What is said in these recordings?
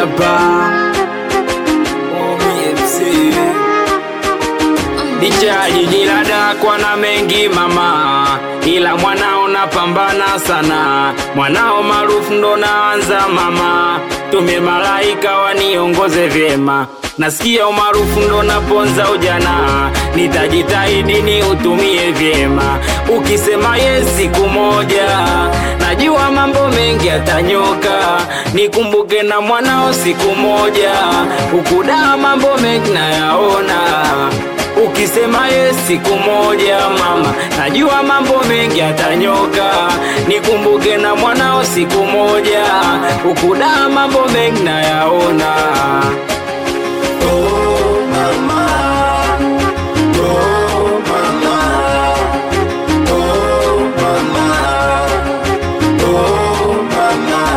hapa OMFC Licha jiji la Dar kwa na mengi mama, ila mwanao napambana sana, mwanao maarufu ndo naanza mama, tume malaika waniongoze vyema Nasikia umaarufu ndo naponza ujana, nitajitahidi ni utumie vyema. Ukisema yes siku moja, najua mambo mengi yatanyoka, nikumbuke na mwanao siku moja, ukudaa mambo mengi nayaona Ukisema yes siku moja mama, najua mambo mengi yatanyoka, nikumbuke na mwanao siku moja, ukudaa mambo mengi nayaona. Oh mama, oh mama, oh mama, oh mama.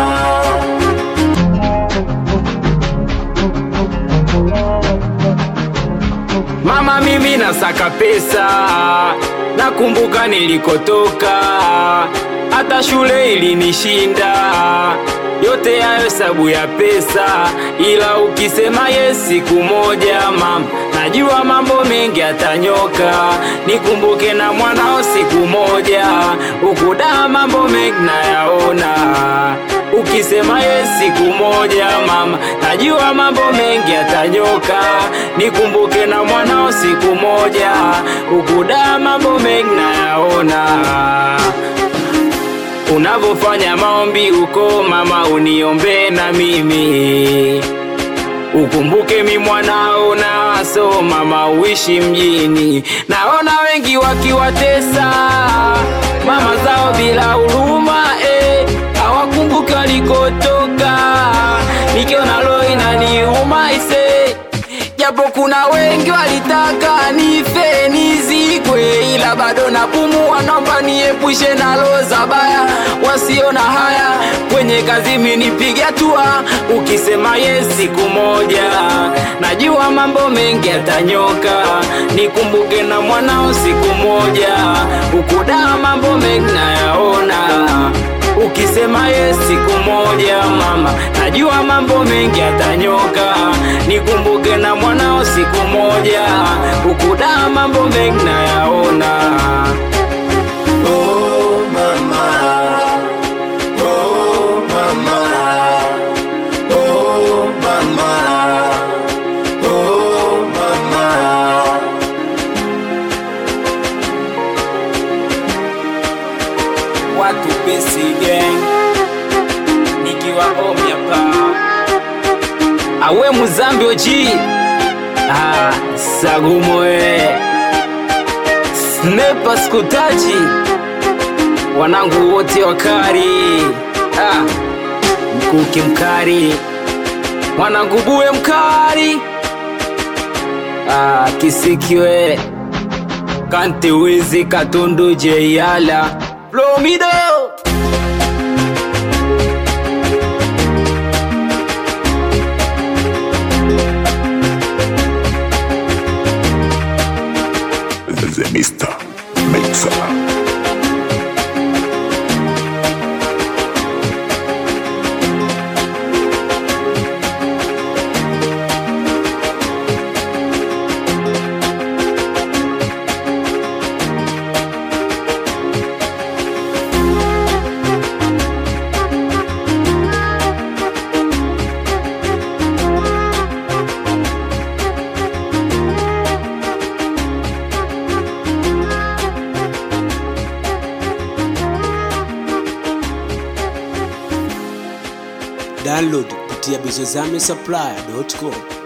Mama, mimi nasaka pesa, nakumbuka nilikotoka, hata shule ilinishinda. Yote hayo hesabu ya pesa, ila ukisema yes siku moja mama, najua mambo mengi yatanyoka, nikumbuke na mwanao siku moja, ukudaa mambo mengi nayaona. Ukisema yes siku moja mama, najua mambo mengi yatanyoka, nikumbuke na mwanao siku moja, ukudaa mambo mengi nayaona. Unavofanya maombi uko mama, uniombe na mimi Ukumbuke mi mwanao na so mama, uishi mjini. Naona wengi wakiwatesa mama zao bila huruma eh, hawakumbuki walikotoka. Nikiona roho inaniuma ise, japo kuna wengi walitaka nife nizikwe, ila bado napumua. Naomba niepushe na roho za baya wasiona haya kwenye kazi, minipige hatua. Ukisema yes siku moja, najua mambo mengi yatanyoka, nikumbuke na mwanao siku moja, ukudaa mambo mengi nayaona. Ukisema yes siku moja mama, najua mambo mengi yatanyoka, nikumbuke na mwanao siku moja, ukudaa mambo mengi nayaona. Oh mama, oh mama, oh mama, oh mama. watu pesi gang nikiwa omi hapa awe muzambi oji ah, sagumoe snepa skutaji wanangu wote wakari ah, mkuki mkari mwanangu buwe mkari ah, kisikiwe kante wizi katundu jeyala Plomido The Mr. Mixer. Download kupitia bizozame supply.com.